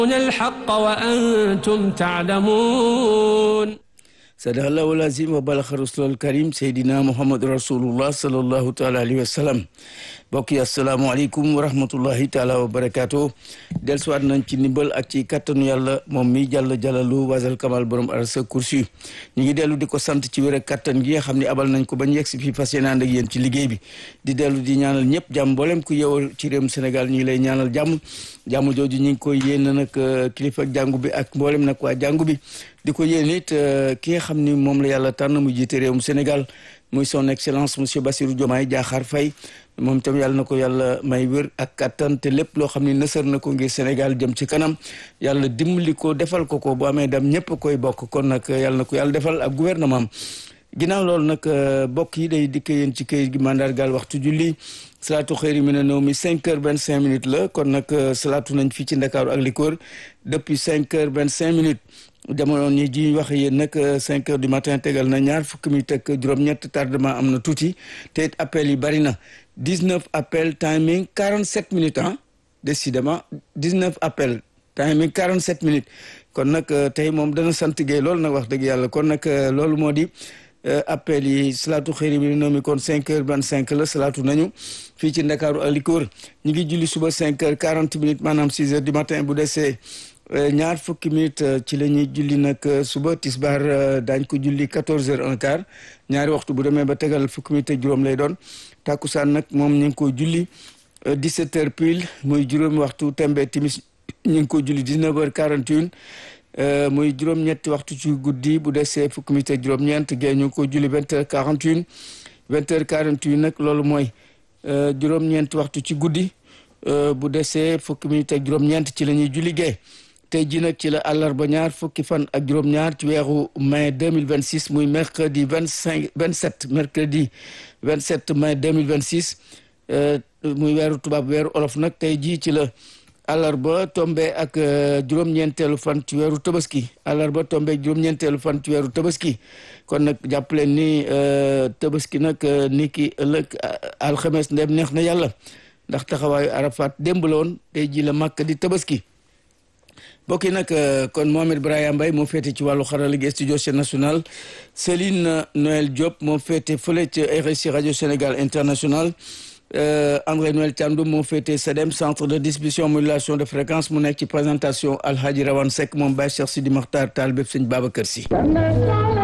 الحق وأنتم تعلمون صدق الله العظيم وبلغ رسول الكريم سيدنا محمد رسول الله صلى الله تعالى عليه وسلم mbokk yi asalaamaaleykum wa rahmatullahi taala wa barakaatu dellusiwaat nañ ci ndimbal ak ci kattanu yàlla moom mi jàll jàllalu wasal kamal borom arasa kursi ñu ngi dellu di ko sant ci wér ak kattan gi nga xam ne abal nañ ko ba ñu yegg si fii fas yéene ànd ak yéen ci liggéey bi di dellu di ñaanal ñëpp jàmm mboolem ku yeewal ci réewum Sénégal ñu ngi lay ñaanal jàmm jàmm jooju ñu ngi koy yéen nag kilifa jàngu bi ak mboolem nag waa jàngu bi di ko yéen it ki nga xam ni moom la yàlla tànn mu jiite réewum Sénégal muy son excellence monsieur Bassirou Diomaye Diakhar Faye moom itam yàlla na ko yàlla may wér ak kattan te lépp loo xam ne nësër na ko ngir Sénégal jëm ci kanam yàlla dimbali ko defal ko ko bu amee dem ñëpp koy bokk kon nag yàlla na ko yàlla defal ak gouvernement ginnaaw loolu nag bokk yi day dikk yéen ci këyit gi mandargaal waxtu julli salaatu xëyri mi ne naw mi cinq heures vingt cinq minutes la kon nag salaatu nañ fii ci Ndakaaru ak li ko wër depuis cinq heures vingt cinq minutes jamono ñi ji wax yéen nag cinq heures du matin tegal na ñaar fukki minutes ak juróom-ñett tardement am na tuuti te it appel yi bari na dix-neuf appel timing quarante-sept minutes ah décidément dix-neuf appel timing quarante-sept minutes kon nag tey moom dana sant Guèye loolu nag wax dëgg yàlla kon nag loolu moo di appel yi salaatu xëyri bi noo mi kon cinq heures vingt cinq la salaatu nañu fii ci Ndakaaru ak li ko wër ñu ngi julli suba cinq heures quarante minutes maanaam six heures du matin bu desee ñaar fukki minutes ci la ñuy julli nag suba tisbaar daañ ko julli quatorze heures un quart ñaari waxtu bu demee ba tegal fukki minutes ak juróom lay doon takkusaan nag moom ñu ngi ko julli dix-sept heures pile muy juróomi waxtu tembe timis ñu ngi ko julli dix-neuf heures quarante et une muy juróom-ñetti waxtu ci guddi bu desee fukki minutes ak juróom-ñeent gée ñu ngi ko julli vingt heures quarante et une vingt heures quarante et une nag loolu mooy juróom-ñeenti waxtu ci guddi bu desee fukki minutes ak juróom-ñeent ci la ñuy julli gée tey jii nag ci la àllarba ñaar fukki fan ak juróom-ñaar ci weeru mai deux mille vingt six muy mercredi vingt cinq vingt sept mercredi vingt sept mai deux mille vingt six muy weeru tubaab weeru olof nag tey jii ci la àllarba tombe ak juróom-ñeenteelu fan ci weeru tabaski àllarba tombe ak juróom-ñeenteelu fan ci weeru tabaski kon nag jàpp leen ni tabaski nag ni ki ëllëg alxames ndem neex na yàlla ndax taxawaayu arafat démb la woon tey jii la màkk di tabaski mbokk yi nag kon Mohamed Brahima Mbaye moo féete ci wàllu xarala gi studio national Céline Noël Diop moo féete fële ci RSI radio Sénégal international André Noël Thiandoum moo féete SEDEM centre de distribution modulation de fréquence mu nekk ci présentation Alhaji Rawane Seck moom Baye Cheikh Sidi Makhtar Tall bépp sëñ Babacar Sy